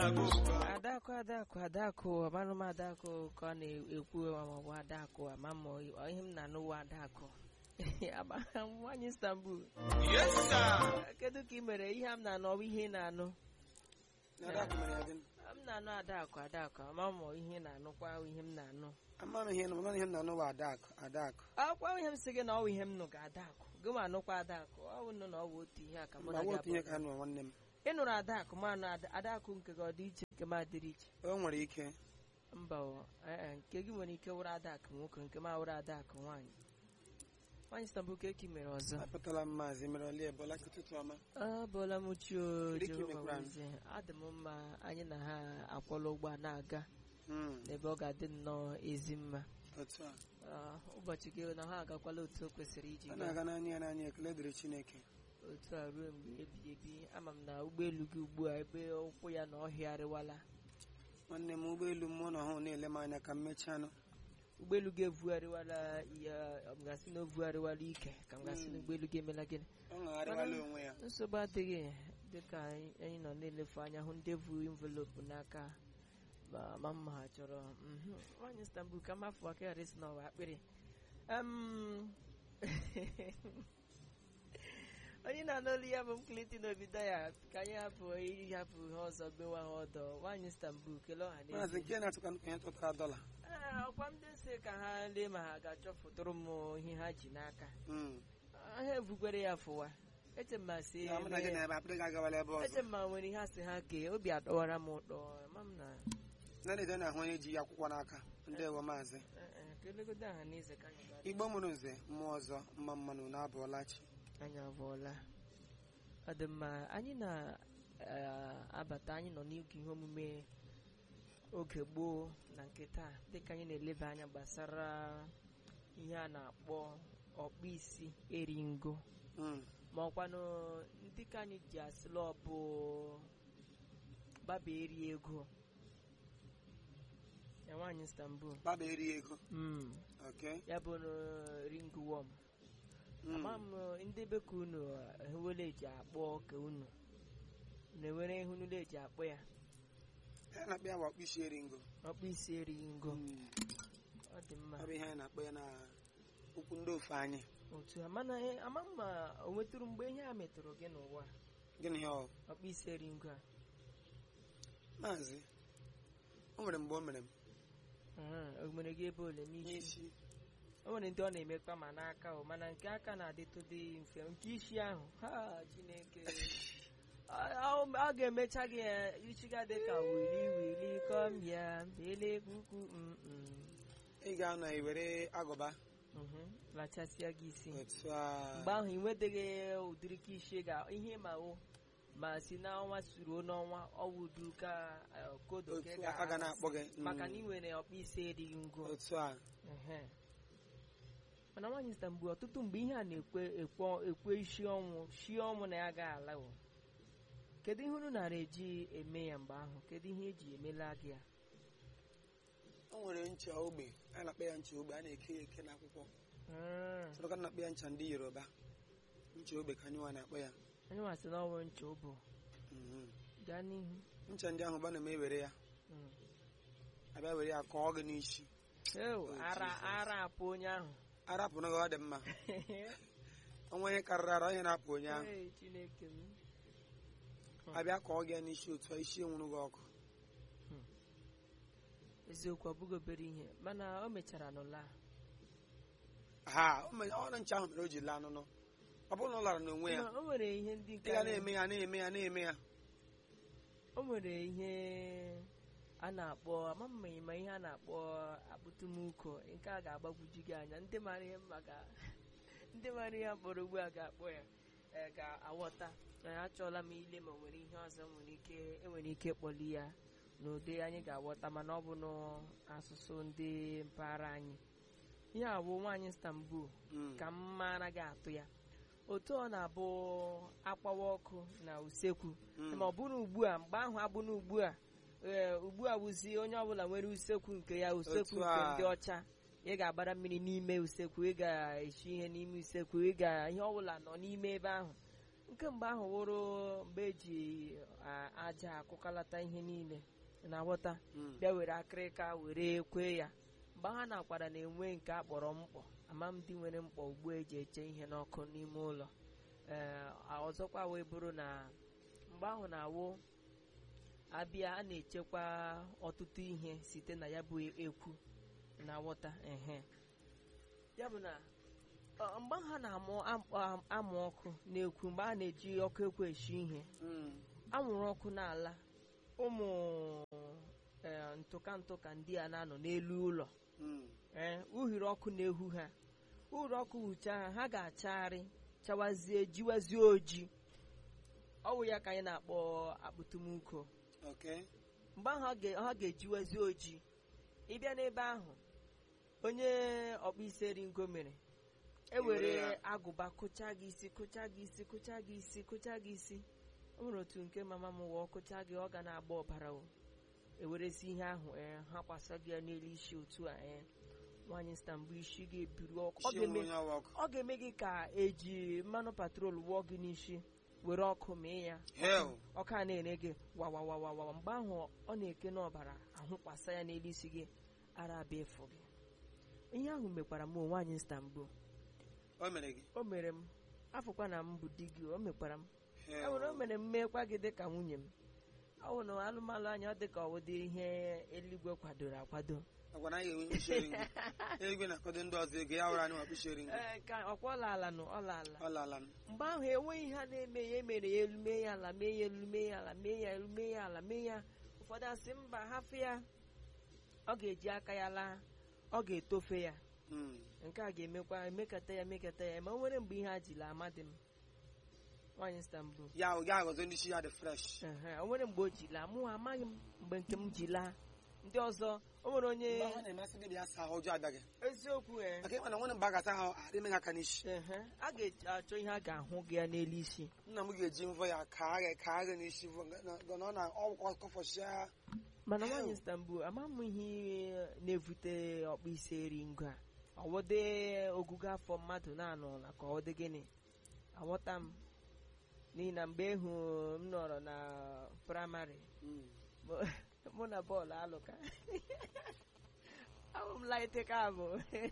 adakụ adakụ adakụ amanụ m adakụ ka ọ na-ekwu maọbụ adakụ ama m ihe m na-anụ wa adakụ nwanyị istanbul kedu ka ị mere ihe m na-anụ ọ bụ ihe ị na-anụ m na-anụ adakụ adakụ ama m ihe ị na-anụkwa ihe m na-anụ Amanụ ihe nọ ihe m na-anụ bụ adakụ adakụ akwa ihe m sị gị na ọ bụ ihe m nụ ga adakụ gị ma anụkwa adakụ ọ bụ nụ na ọ bụ otu ihe a ka mụ mba na gị otu ihe ka abụọ nụ nwanne m ị nụrụ adakụ ma anụ Ada- adakụ nke gị ọ dị iche nke m adịrị iche o nwere ike mba o, ee, e, nke gị nwere ike wụrụ adakụ nwoke nke m awụrụ adakụ nwaanyị nwaanyị Istanbul ka eki mere ọzọ apụtala m maazị mere ọlị ebola ụtụtụ ọma abụọla m chi o Kedu ka ị Jehova mekwara m? wezie. adị m mma anyị na ha akwọla ụgbọ a na-aga Mm, n'ebe ọ ga-adị nnọọ ezi mma otu a Ah, ụbọchị gị na ha agakwala otu o kwesịrị iji ọ gaa na-aga n'anya ya n'anya ekele dịrị Chineke otu a ruo mgbe ebighị ebi ama m na ụgbọelu gị ugbu a ebe ụkwụ ya na ọhịa arịwala nwanne m ụgbọelu m nọ hụ na-ele m anya ka m mechanụ ụgbọelu gị evugharịwala ya ọ m gasị na o vugharịwala ike ka m gasị na Mm. ụgbọelu gị emela gịnị ọ ṅagharịwala onwe ya nsogbu adịghị dịka anyị anyị nọ na-elefu anya hụ ndị vu envelopu n'aka ma ma mma ha chọrọ mhm. nwaanyị Istanbul ka mafụ aka ghara isi n'ọwa akpịrị Em, onye na-anụ olu ya bụ m Clinton obido ya ka anyị hapụ ịhapụ ihe ọzọ gbewa ha ọdọ nwaanyị Istanbul kelee ọha maazị n'ezi nke na-atụka nnukwu ihe tụtara dọla Ee, ọkwa ndị si ka ha lee ma ha ga-achọfụtụrụ m ihe ha ji n'aka Mm. ha ebukwere ya fụwa eche m ma si ya mụ na gị na ebe akpịrị ga-agawala ebe eche ọzọ m ma nwere ihe asị ha kee obi adọwara m ụtọ ma m na na na na-ahụ onye ji akwụkwọ n'aka ndewo maazị eh, eh, kelegodo aha n'ize ka anyị gara igbo mụrụ nze mmụọ ọzọ mma mmanụ na-abụọla chi anyị abụọla ọ dị mma anyị na-abata anyị nọ n'oge ihe omume oge gboo na nke taa dịka anyị na-eleba anya gbasara ihe a na-akpọ ọkpụ isi eri ngo Mm. ma ọkwanụ ndị ka anyị ji asịla ọ bụ baba eri ego ya nwaanyị Istanbul baba eri ego Mm, okay ya bụ na ringworm Mm. ama m ndị be ka unu ehewela eji akpọ ka unu na-enwere ihe unu eji akpọ ya ya na-akpọ ya bụ ọkpụisi eri ngo ọkpụ isi erighị ngo Mm. ọ dị mma ọ bụ ihe anyị na-akpọ ya na okwu ndị ofe anyị otu a mana ihe- ama m ma o nwetụrụ mgbe ihe a metụrụ gị n'ụwa gịnị ya ọ ọkpụ isi eri ngo a maazị o nwere mgbe o mere m Aha, o mere gị ebe ole n'isi n'isi o nwere ndị ọ na-emekpa ma n'aka o mana nke aka na-adịtụ dị mfe nke isi ahụ ha chineke a- a a ga-emecha gị ya, isi ga dị ka wili wili kom ya bele kuku mm, mm. ị ga-anọ ewere agụba Mhm, lachasịa gị isi otu a mgbe ahụ ị nwetaghị ụdịrị ka isi ga ihe ma o ma si n'ọnwa suruo n'ọnwa ọwụdu ka eh, kodo ka ị otu a a ga na-akpọ gị mm, maka na ị nwere ọkpụ isi erighị ngo otu a Ehe. mana nwaanyị Istanbul ọtụtụ mgbe ihe a na-ekwe ekwe ekwe isi ọnwụ shi ọnwụ na ya ga ala o kedu ihe unu nara eji eme ya mgbe ahụ kedu ihe eji emela gị ya o nwere ncha ogbe a na-akpọ ya ncha ogbe a na-eke ya eke n'akwụkwọ Mm. ụfọdụ ka na-akpọ ya ncha ndị yoruba ncha ogbe ka anyị nwa na-akpọ ya anyị masị na ọnwụ ncha ụbụ Mhm. gaa n'ihu ncha ndị ahụ gbana m ewere ya Mm. abịa were ya kọọ gị n'isi Ew, Oh, ara Jesus. ara apụ onye ahụ arapụ na gị ọ dị mma ọnwa ihe karịrị ara onye na-apụ onye ahụ Ee, Chineke m abịa kọọ gị ya n'isi otu a isi enwuru gị ọkụ eziokwu ọ bụghị obere ihe mana o mechara n'ụla ha o mere- ọ na ncha ahụ mere o ji laa n'ụlọ ọ bụrụ na ọ lara n'onwe ya Ma o nwere ihe ndị ị nke ga a na-eme ya na-eme ya na-eme ya o nwere ihe a na-akpọ ama mma ma ihe a na-akpọ akpụtụmụko nke a ga-agbagwoju gị anya ndị mara ihe mma ga ndị mara ihe mkpọrọ ugbu a ga-akpọ ya eh, ga-aghọta na achọọla m ile ma o nwere ihe ọzọ nwere ike enwere ike ịkpọli ya n'ụdị anyị ga-aghọta mana ọ bụ n'asụsụ ndị mpaghara anyị ihe a bụ nwaanyị Istanbul Mm. ka m mara gị atụ ya otu ọ na-abụ akpawa ọkụ na usekwu Mm. ma ọ bụrụ ugbu a mgbe ahụ abụrụ ugbu a ee ugbu a bụzi onye ọbụla nwere usekwu nke ya usekwu Otu nke a. ndị ọcha ị ga-agbara mmiri n'ime usekwu ị ga-eshi ihe n'ime usekwu ị ga ihe ọbụla nọ n'ime ebe ahụ nke mgbe ahụ wụrụ mgbe eji a- aja akụkalata ihe niile na ghọta Mm. bịa were akịrịka were kwee ya mgbe ha na-akwara na-enwe nke akpọrọ mkpọ amamdị nwere mkpọ ugbu a eji eche ihe n'ọkụ n'ime ụlọ ee a- ọzọkwa wee bụrụ na mgbe ahụ na-awụ abịa a na-echekwa ọtụtụ ihe site na ya bụ ekwu na ghọta ehe ya bụ na ọ, mgbe ha na-amụ am- am- amụ ọkụ na-ekwu mgbe a na-eji ọkụ ekwu eshi ihe Mm. anwụrụ ọkụ n'ala ụmụ ee, ntụka ntụka ndị a na-anọ n'elu ụlọ Mm. ee uhiri ọkụ na-ehu ha uhiri ọkụ hucha ha ha ga-achagharị chawazie jiwazie oji ọ wụ ya ka anyị na-akpọ akpụtumuko Okay. mgbe ahụ ọ ga- ha ga-ejiwazi oji ịbịa n'ebe ahụ onye ọkpụ isi ringo mere ewere Ewere ya. agụba kụcha gị isi kụcha gị isi kụcha gị isi kụcha gị isi o nwere otu nke mama m wụọ kụcha gị ọ ga na-agba ọbara o ewerezi ihe ahụ ee ha kwasa gị ya n'elu isi otu a ee nwaanyị sta mgbe isi ga-ebiri ọkụ ọ Isi ga-eme nwere onye awa ọkụ. ọ ga-eme gị ka eji mmanụ patrol wụọ gị n'isi were ọkụ mee ya Hell. ọkụ a na-ere gị wawawawawa mgbe ahụ ọ na-eke n'ọbara ahụkwasa ya n'elu isi gị ara abịa ịfụ gị ihe ahụ mekwara m onwe anyị Istanbul O mere gị. o mere m afọkwa na m bụ di gị o mekwara m e Hell. nwere o mere m meekwa gị dịka nwunye m ọ bụ na alụmalụ anya ọ dịka ọ dị ihe eluigwe kwadoro akwado Agwa na anyị ga-enwe mkpụsheri ngụ. Eluigwe na-akwado ndị ọzọ ego ya wụrụ anyị nwa mkpụsheri ngụ. ee ka ọkwa ọla ala nụ ọla ala Ọ laala m. mgbe ahụ enweghị ihe a na-eme ya emere ya elu mee ya ala mee ya elu mee ya ala mee ya elu mee ya ala mee ya ụfọdụ asị mba hafụ ya ọ ga-eji aka ya laa ọ ga-etofe ya Mm. nke a ga-emekwa emekata ya emekata ya ma o nwere mgbe ihe a jila amadị m nwaanyị Istanbul Ya ya aghọzọ ndị isi ya dị fresh. ehe, o nwere mgbe o jila mụ amaghị m mgbe nke m jila ndị ọzọ o nwere onye Mgbe ahụ na-emasị gị bịa saa ahụ ọjọọ abịaghị. eziokwu e Maka ịma na nwanne m ba ga-asa ahụ adị eme gị aka n'isi. ehe, a ga-achọ ihe a ga-ahụ gị ya n'elu isi Nna m ga-eji mvọ ya kaa gị kaa gị n'isi vọ na na ọ na ọ kọfọchịa mana Ew. nwaanyị Istanbul ama m ihe na-evute ọkpụ isi eri ngo a ọwụde ogugo afọ mmadụ na-anọ na ka ọ dị gịnị aghọta m n'ihi na mgbe ịhụ m nọrọ na praịmarị Mm. mụ- mụ na bọọlụ alụka abụ m laite ka abụ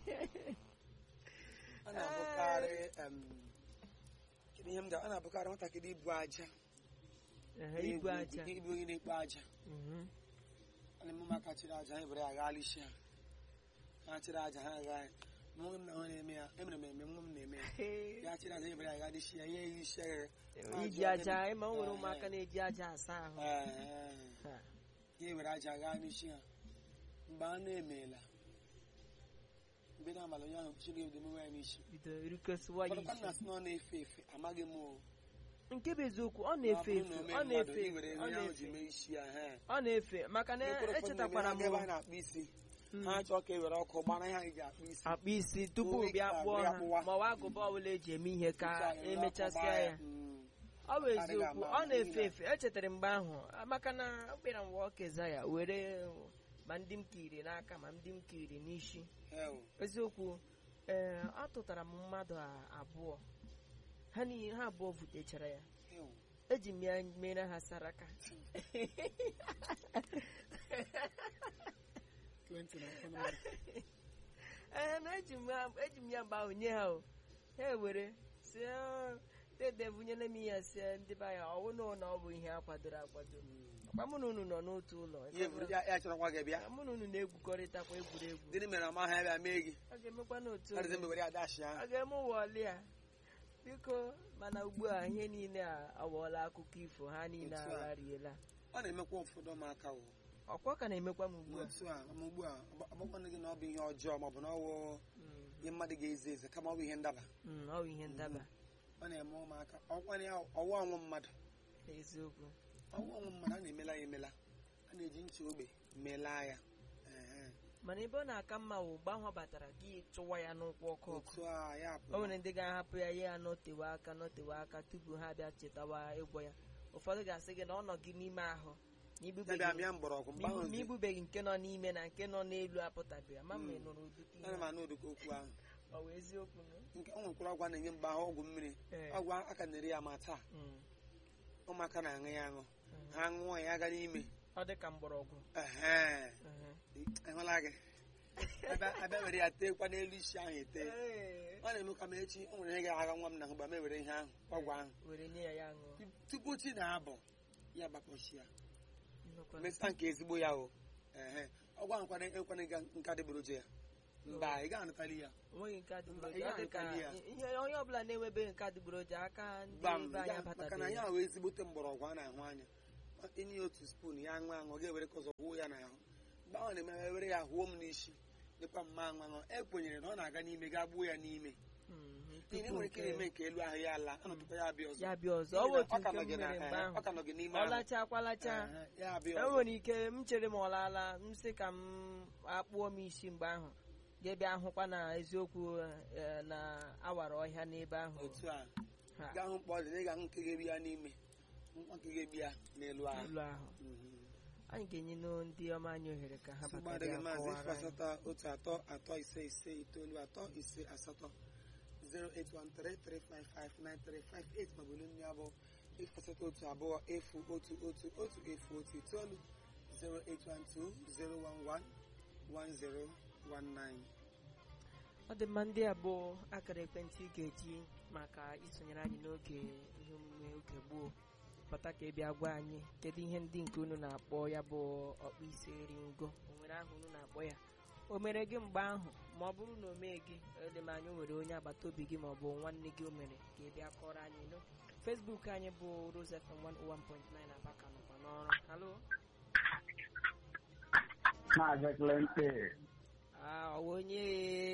a na-abụkarị em, kedu ihe m ga a na-abụkarị nwatakịrị ibu aja Ehe, ibu aja ibu onye na-ekpo aja Mhm. a na-eme ụmụaka chịrị aja ha were ya gaa isi ha ha chịrị aja ha aga ya nwa m na ha na-eme ya emere m eme nwa m na-eme ya ya chịrị aja ya were ya gaa isi ya ya eyi isi ya iji aja ịma o nwere ụmụaka na-eji aja asa ahụ Ha. ya were aja gaa n'isi ha mgbe a na-emeela mgbe na-amalị onye ahụ chiri ebido mewe ya n'isi bido irikọsiwa ya ụfọdụ isi na asị na ọ na-efe efe amaghị m o nke bụ eziokwu ọ na-efe Ma ọ efe bụrụ na ọ o mee na-efe mmadụ, i were efe ọ ihe ahụ ji na-efe mee isi ya he ọ na-efe maka na Ụfọdụ ụfọdụ echetakwara na-eme m ha ebe a na-akpụ isi Mm. ha chọọ ka e were ọkụ gbara ihe anyị ji akpụ isi akpa isi tupu Uwe bịa ka kpụọ bịa ha kpụwa. ma ọ bụ agụba ọbụla eji eme ihe ka Tupu anyị were ọkụ emechasịa gbaa ya Mm. ọ bụ Adịghị eziokwu ama ọ na-efe n'ihi efe echetara mgbe ahụ maka na ọ bịara m wụọ keza ya were ma ndị m kiri n'aka ma ndị m kiri n'isi Hell. eziokwu ee atụtara m mmadụ a- abụọ ha niile ha abụọ vutechara ya Hell. eji m ya mere ha saraka Twenty na ọkụ n'ụlọ. ee na eji m ya- eji m ya mgbe ahụ nye ha o ha ewere si "Ah, dede bunyere m ya si ndị be ya ọwụ na na ọ bụ ihe a kwadoro akwado ọkwa mụ na unu nọ n'otu ụlọ ihe buru ya ya chọrọkwa gị bịa mụ na unu na-egwukọrịtakwa egwuregwu gịnị mere amaghị ya bịa mee gị ọ ga-emekwa n'otu adịghị mgbe ụlọ were ya dashi ahụ ọ ga-eme ụwa ọlị a biko mana ugbu a ihe niile a awọọla akụkọ ifo ha niile Otu a. agharịela ọ na-emekwa ụfọdụ ụmụaka wụ ọkwa ka na-emekwa m ugbu a otu a ma ugbu a agbakwana gị na ọ bụ ihe ọjọọ maọbụ na ọ wụ Mm, ihe mmadụ ga-eze eze kama ọ bụ ihe ndaba mm, ọ bụ ihe ndaba ọ na-eme ụmụaka ọkwana ya ọwụ ọnwụ mmadụ eziokwu ọnwụ ọnwụ mmadụ a na-emela ya emela a na-eji ntị ogbe melaa ya Ehe. mana ebe ọ na-aka mma wụ mgbe ahụ ọ batara gị chụwa ya n'ụkwụ ọkụ ọkụ otu a ya o pụrụ nwere ndị ga-ahapụ ya ya nọtewe aka nọtewe aka tupu ha bịa chetawa ịgwọ ya ụfọdụ ga-asị gị na ọ nọ gị n'ime ahụ na ya ibubeghị bịa mịa mgbọrọgwụ mgbe ahụ ma ibubeghị nke nọ n'ime na nke nọ n'elu apụtabeghị ama mma ị nụrụ ụdịka ihe ana m anụ ụdịka okwu ahụ ọ wụ eziokwu nụ? nke ọ nwekwara ọgwụ a na-enye mgbe ahụ ọgwụ mmiri Ee. ọgwụ aka na-ere ya ma taa Mm, ụmụaka na-aṅụ ya aṅụ mhm. ha ṅụọ ya aga n'ime ọ dị ka mgbọrọgwụ ehe Mhm. ịhụla gị abịa abịa were ya teekwa n'elu isi ahụ ete Ee, ọ na-eme ka m echi o nwere ihe ga-agha nwa m na ahụ ba m ewere ihe ahụ ọgwụ ahụ were nye ya ya ṅụọ tupu chi na-abọ ya gbakpọchi ya Nnukwu- mesịta nke ezigbo ya o ehe ọgwụ ahụ kwana ekwana ga nke adịgboroja ya mba ị ga-anụtali ya onweghị nke adịgboroja Mba, ọ dị ka ihe a ihe onye ọbụla na-enwebeghị nke adịgboroja aka ndị gbam be anyị maka na abatabeghị ya ahụ ezigbote mgbọrọgwụ a na-ahụ anya enye ya otu spoon ya aṅụ aṅụ ọ ga-ewere ka ọzọ gwuo ya n'ahụ mgbe ahụ na-eme were ya hụo m n'isi dịkwa mma aṅụ aṅụ ekwenyere na ọ na-aga n'ime gaa gbuo ya n'ime Mhm, ihe tupu nwere ike nke- na-eme nke elu ahụ ya ala anọtụkwa ya abịa ọzọ ya bịa ọzọ ọ N'ihi bụ na otu ọ ka nke nọ m gị na- mere mgbe ehe, ahụ ọ ka nọ gị n'ime ọ ahụ lachakwa lacha Ehe, ya abịa e ọzọ nwere ike m chere ma ọ laala m sị ka m akpụọ m isi mgbe ahụ ga-ebịa hụkwa na eziokwu eh, na awara ọhịa n'ebe ahụ otu a Ha, gaa hụ mkpọ ọ dị na ị ga-ahụ nke ga-ebi ya n'ime nwa nke ga-ebi ya n'elu ahụ ilu ahụ Mhm. anyị ga-enye nụ ndị ọma anyị ohere ka ha Nsogbu bata adịghị bịa maazị kọwara ife anyị. asatọ otu atọ atọ ise ise itoolu atọ ise asatọ 08133559358 maọbụ olu ndị abụọ ife asatọ otu abụọ efu otu otu otu efu otu itoolu 08120111019 ọ dị mma ndị a bụ akara ekwentị ị ga-eji maka isonyere anyị n'oge ihe omume oge gboo pụta ka ị bịa gwa anyị kedu ihe ndị nke unu na-akpọ ya bụ ọkpụ isi eri ngo o nwere aha unu na-akpọ ya o mere gị mgbe ahụ ma ọ bụrụ na o mee gị ele m anya o nwere onye agbata obi gị ma ọ bụ nwanne gị o mere ka ị bịa kọrọ anyị nụ Facebook anyị bụ Rose FM 101.9 Abaka nọkwa n'ọrụ halo Maazị Clinton, ah ọ wụ onye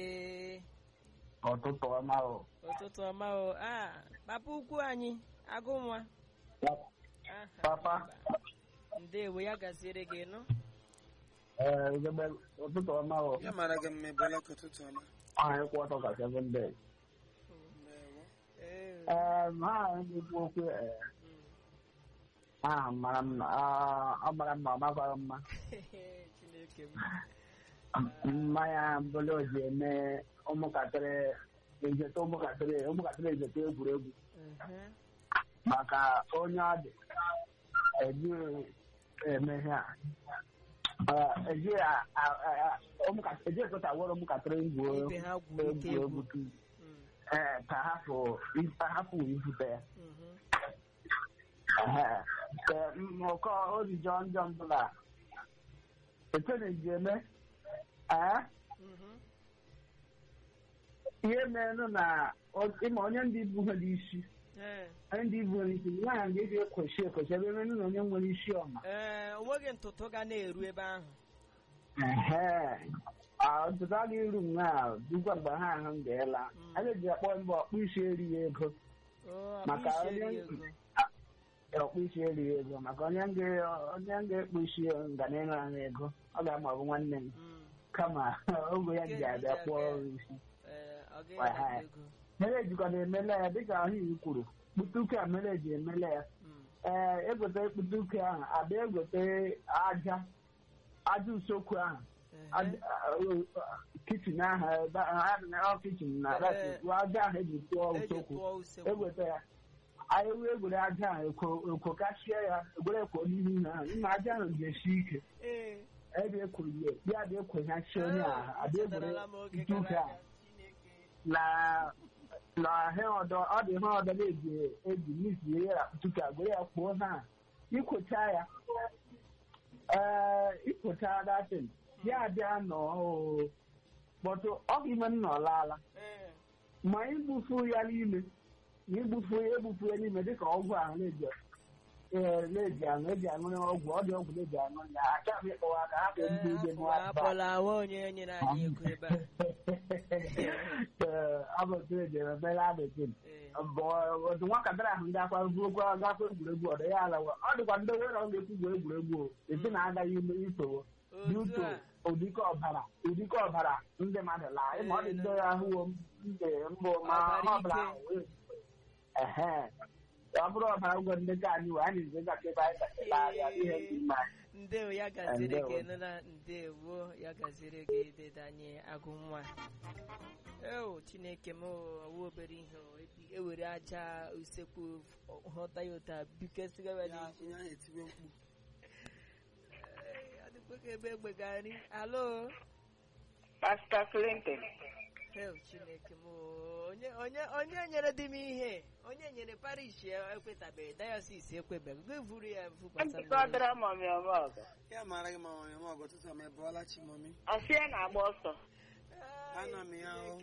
ọtụtụ ọma o. ụtụtụ ọma o ah papa ukwu anyị agụ nwa Aha, Papa, ndewo ya gaziere gị nụ ee, ugegbe ụtụtụ ọma o. ya mara gị mma ebe ọlaka ụtụtụ ọma Anyị kwụ ọtọ ka seven days. Ndewo. Ee, Ee, ha ndị kwu okwu ee, mm. aha mara mma, ah, ọ mara mma, ọ makwara mma. chineke m Mmanya bụla o ji eme ụmụntakịrị ejeta ụmụntakịrị ụmụntakịrị ejeta egwuregwu Mhm. maka onye ọ dị eji eme ihe a. Ee, eji a- a- a- ụmụntakịrị eji ekwetaworo ụmụntakịrị gwuo ibe ha gwurite egwu egwuregwu tuu. Mm, ee ka hapụ hapụ ibute ya mhm. Ehe. Ee, m- ụkọ orijọ njọ mbụla etu na-eji eme ee Mhm. ihe merenụ na o- ịma onye ndị ibu nwere isi Ee, onye ndị ibu nwere isi nwaanyị ga-eji ekwechi ekwechi ebe merenụ na onye nwere isi ọma ee, o nweghị ntụtụ ga na-eru ebe ahụ ehe Ah, ọtụtụ a ga-eru nwa a dukwa mgbe ha ahụ ga-ela Mm. a ga-eji akpọ mbọ ọkpụ isi erighị ego O, Maka akpụ isi onye- eri ego. ọkpụ isi erighị ego maka onye ga- onye ga-ekpu isi nga na-enwe ahụ ego ọ ga-amagbu nwanne m Mm, kama oge ya ji abịa kpụọ ọrụ isi ee, ọ gaghị Wahai. adakwa ego mere jikwa na-emele ya dịka ahụ iwu kwuru kputuke a mere ji emele ya Mm, ee egote kputuke ahụ abịa egote aja aja usekwu ahụ ehe. kichin ahụ ebe ahụ ọ kichin na Ee. aja ahụ eji tụọ eji usekwu tụọ usekwu egweta ya anyị wee egwere aja ahụ ekwo ekwo kachie ya egwere ekwo n'ihu ihe ahụ nna aja ahụ ga-esi ike ee ebe ekwuru ya ya dị ekwenyachie onye ahụ abịa egwere echetarala m oge ntuke gara ahụ aga Chineke na na ihe ọdọ ọ dị ihe ọdọ na-eji eji n'izu ya tuka gwere ya kwuo ha ikwocha ya ee ikwocha datin ya abịa nọ kpọtụ ọ bụ ime nnọ laala ee ma igbufu ya n'ime ma igbufu ya egbufu ya n'ime dịka ọgwụ ahụ na-eji ee na-eji aṅụ eji aṅụrị ọgwụ ọ dị ọgwụ na-eji aṅụ ya aka m ịkpọwa aka ha ka ndị ide ụwa akpọla awa onye nyere anyị ego ebe a abụtụ eji emebere adịtin Ee, otu nwatakịrị ahụ ndị akwa gbuokwa gakwa egwuregwu ọdọ ya alawa ọ dịkwa ndị nwere ọ ga-ekwu gwa egwuregwu o esi na agaghị ime isowo otu duto a ụdịka ọbara ụdịka ọbara ndị mmadụ laa ịma ọ dị ndị ahụwo mbe mbụ ma Ọbara ọbara ike. ahụ wee ehe ọ bụrụ ọbara ụgwọ ndị ka anyị wee anyị zega ebe anyị gachila arịa ihe ndị mma ndewo ya gaziri gị Ndewo. nụla ndewo ya gaziri gị dedanye agụ nwa eo chineke m owu obere ihe o, ebi- ewere aja usekwu hụta ya ụta bikesigawa ya n'isi onye ahụ etiwe mkpu Ee, ọ dịkwa ka ebe egbegharị alo Pastor Clinton. eo chineke m o, onye onye onye nyere dị m ihe onye nyere parish ya ekwetabeghị dayosis ekwebeghị gị vuru ya vụbata Njikọ dịrị mọmị ọmọgọ. ya mara gị ma onye m ọgụ ụtụtụ ma ebụọla chi mọmi Asị ya na-agba ọsọ. Ana m ya o.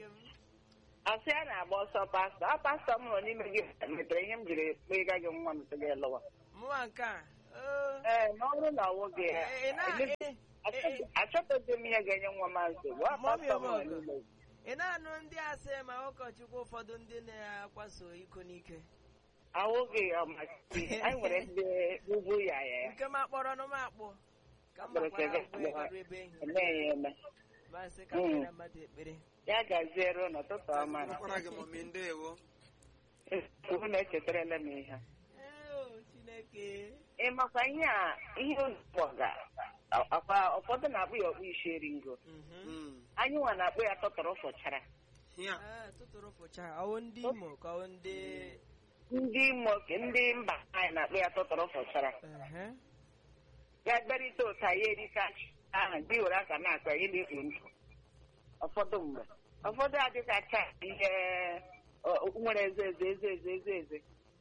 Asị ya na-agba ọsọ pastọ. A pastọ m nọ n'ime gị metere ihe m jiri kpega gị nwa m sị gị lụwa. mụnwa nke a oo, Ee, ma ọ bụrụ na ọwụ gị ị na- ị- ị- achọtaghị m ihe ga-enye nwa m nsogbu. A Mọmị pastọ m nọ ọmọgọ. n'ime gị. ị na-anụ ndị asị ma ụkọchukwu ụfọdụ ndị na-akwaso iko n'ike Awụ gị ọmasị. Anyị nwere ndị ugwu ya ya ya. nke m akpọrọ nụ m akpọ ka m Akpọrọ makwara ka agwụ ị- ịgbarụ ebe ehi Eme ya eme. masị ka m nyere mmadụ ekpere Ya gaziere n'ụtụtụ ọma. Ọkwara gị mọmi ndewo Ugwu na-echetarala m ihe. Eo, chineke Ị makwa ihe a ihe ozugbo ga akwa ụfọdụ na-akpụ ya ọkpụ isi eringo Mhm. Mm. anyị nwa na-akpụ ya tọtọrọ fọchara ya Ah, tụtụrụ fụcha ọwụ ndị imo ka ọwụ ndị ndị imo ndị mba anyị na-akpụ ya tọtọrọ fọchara Ehe. ya gbarịta ụta ya erika ahụ gị were aka na-akpa ya na-ekpu ntụ ụfọdụ mgbe ụfọdụ adịkacha ihe ọ, nwere eze eze eze eze eze eze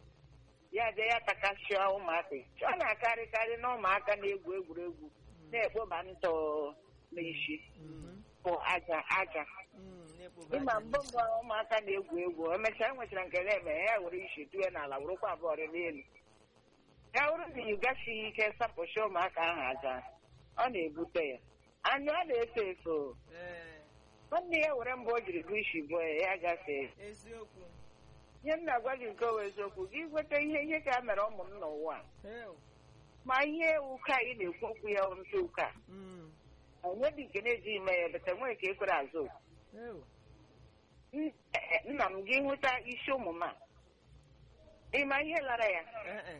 ya bịa ya takasịa ụmụaka isi. ọ na-akarịkarị na ụmụaka na-egwu egwuregwu na-ekpoba ntụ n'isi Mhm. bụ aja aja Mm, na-ekpoba ịma aja mbụ n'isi. mbụ ụmụaka na-egwu egwu emechaa enwechara nke na-eme ya were isi tue n'ala wụrụkwa abụọ rị n'elu ya wụrụ na ị gasighị ike sapụcha ụmụaka ahụ aja ọ na-ebute ya anya ọ na-efe efe o. Ee, nwanne ya were mbụ o jiri bụ isi bụọ ya ya gafee eziokwu ihe m na-agwa gị nke owe eziokwu gị gweta ihe ihe ka mere ụmụ m n'ụwa Eo. ma ihe ụka ị na-ekwu okwu ya ntụ ụka Mm. onwedị nke na-ejighị ime ya bete nwee ka ekwere azụ okwu Eo. N- eh, nna m gị hụta isi ụmụ m a ịma ihe lara ya Eh, eh.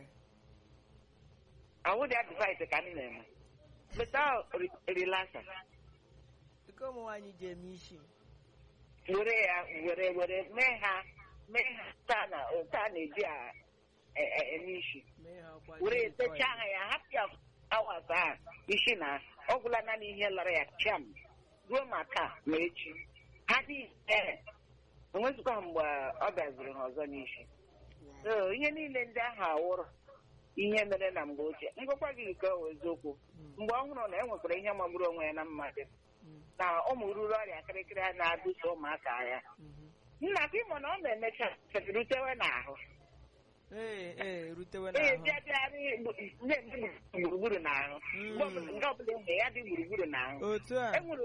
awụdị advaịsị ka m na-eme beta rilasa Ike ụmụ nwaanyị ji eme isi were ya were were mee ha mee ha taa na taa na-eji a- e- e- eme isi mee ha ọkwa were jiri techaa kọị. ha ya hapụ ya awas a isi na ọgwụla naanị ihe lara ya cham ruo ma taa ma echi ha dị ee onwezikwa mgbe ọ bịaziri ha ọzọ n'isi so ihe niile ndị ahụ awụrụ ihe mere na mgbe ochie ngwakwa gị nke ọ bụ eziokwu Mm, mgbe ọ hụrụ na e nwekwara ihe magburu onwe ya na mmadụ mm, na ụmụ ruru ọrịa kịrịkịrị a na-adụso ụmụaka agha mhm. nna gị ma na ọ na-emecha rutewe n'ahụ Ee, ee, rutewe ee n'ahụ bịa bịarị na-ebi gburugburu n'ahụ Mm. Mgbe ọbụla- nke ọbụla enwe ya dị gburugburu n'ahụ otu a enwere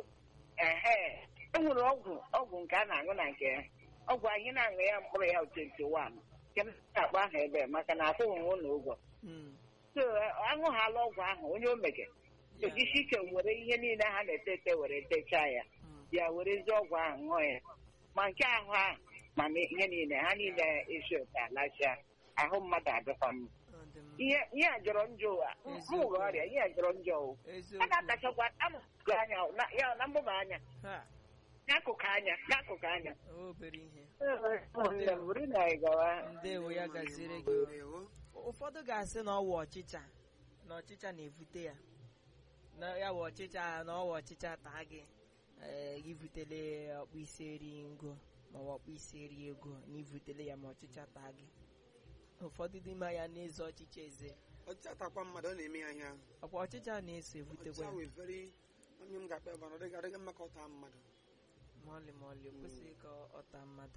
ehe enwere ọgwụ ọgwụ nke a na-aṅụ na nke ya ọgwụ anyị na-aṅụ ya mkpụrụ ya 21 nke m na-akpọ aha ebe maka na akwụghị m ụlọ ụgwọ Mm, so aṅụghala ọgwụ ahụ onye o mege ya. ejisi ike were ihe niile ha na-ete ete were techaa ya Mm, bịa werezi ọgwụ ahụ ṅụọ ya ma nke ahụ ahụ ma na ihe niile ha niile esi otu alachia ahụ mmadụ adịkwa mma ọ dị mma. ihe ihe a jọrọ njọ ụwa Eziokwu. mụrụ ọrịa ihe a jọrọ njọ ụwa a eziokwu na-atachakwa amụgụ anya na- ya na mbụba anya ha n'akụkụ anya n'akụkụ anya obere ihe Nne m, buru na anyị gawa ndewo ya gaziri gị o. ndewo ụfọdụ ga-asị na ọwa ọchịcha na ọchịcha na-evute ya na ya bụ ọchịcha na ọwa ọchịcha taa gị ee, gị vutele ọkpụ isi eri ngo ma ọ bụ ọkpụ isi eri ego na ivutele ya ma ọchịcha taa gị ụfọdụ n'ime ya na-ezo ọchịcha eze ọchịcha atakwa mmadụ ọ na-eme ya ihe ahụ ọkwa ọchịcha na-eso evutekwa ọchịcha ya wee very onye m ga-akpa ebe ọ dịghị adịghị mma ka ọ taa mmadụ ma ọlị ma ọlị o kwesịghị ka ọ taa mmadụ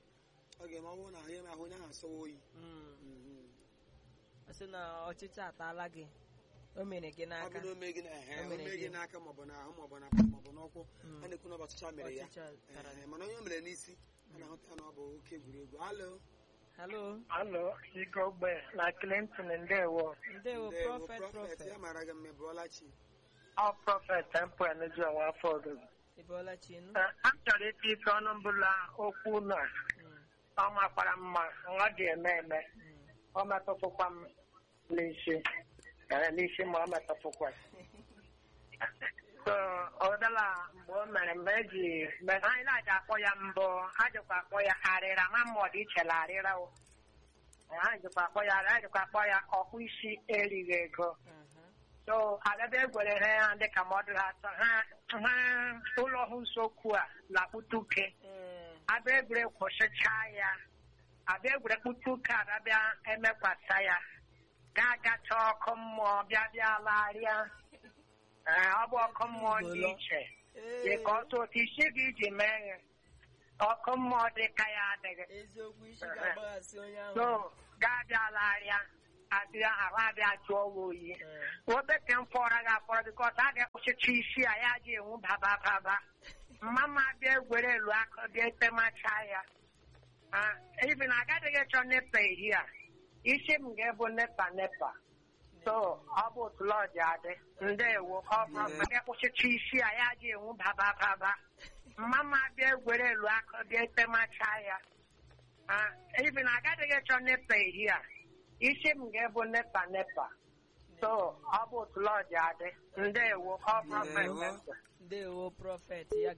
ọ ga-eme ọ bụrụ na ahụ ya ahụ onye ahụ asọwa oyi Mm. Mhm. ọ sị na ọchịcha ataala gị o mere gị ọ n'aka bụ na o mee gị na ehe O o mere mee gị. gị n'aka maọbụ n'ahụ maọbụ na maọbụ n'ụkwụ Mm. a na-ekwu na ọ bụ ọchịcha mere ya ọchịcha tara Ehe, gị mana onye o mere n'isi a na-ahụta ya na ọ bụ oke egwuregwu alo halo Alo, Igogbe na Clinton ndewo. ndewo ndewo prọfet prọfet prọfet ya mara gị mma bụọla chi Ọ prọfet Temple Enuju Ọnwa afọ odogo. ị bọọla chinu Eh, A chọrọ ịtụ ike ọnụ mbụla okwu ụlọ a. Mm, ọ makwara mma ọ dị eme eme mm. ọ metụtụkwa m n'isi Ee, n'isi ma ọ metụtụkwa so ọ dala mgbe o mere mgbe eji mgbe anyị na-aja akpọ ya mbụ a jikwa akpọ ya arịra ma mma ọ dị iche na arịra o Ee, anyị jikwa akpọ ya anyị jikwa akpọ ya ọkpụ isi erighị ego Mhm. so agaba egwere ha dịka mọdụ ha atọ ha ha ụlọ ọhụ nsokwu a lakputuke Ee, abịa egwere kwụsịchaa ya abịa egwere kputuke abịa emekwasa ya ga-agacha ọkụ mmụọ bịa bịa larịa Ee, ọ bụ ọkụ mmụọ dị Igolo. iche ee, dị ka otu otu isi gị iji mee ya ọkụ mmụọ dị ka ya adịghị eziokwu isi ga-agbaghasị onye ahụ so ga-abịa larịa abịa ahụ abịa jụọ ya oyi Ee, obeke m fọrọ gị afọrọ bikọs a ga-ekpụchicha isi a ya ji enwu baba baba mama bịa egwere elu aka bịa etemacha ya ibi na agadịghị ịchọ nepa ehi a isi m ga-ebu nepa nepa so ọ bụ otu lọji adị ndewo ọ bụrụ na a ga-ekpụchicha isi a ya ji enwu baba baba mama bịa egwere elu aka bịa etemacha ya ibi na agadịghị ịchọ nepa ehi a isi m ga-ebu nepa nepa so ọ bụ otu lọji adị ndewo ọ bụrụ Ndewo. ndewo prọfet ya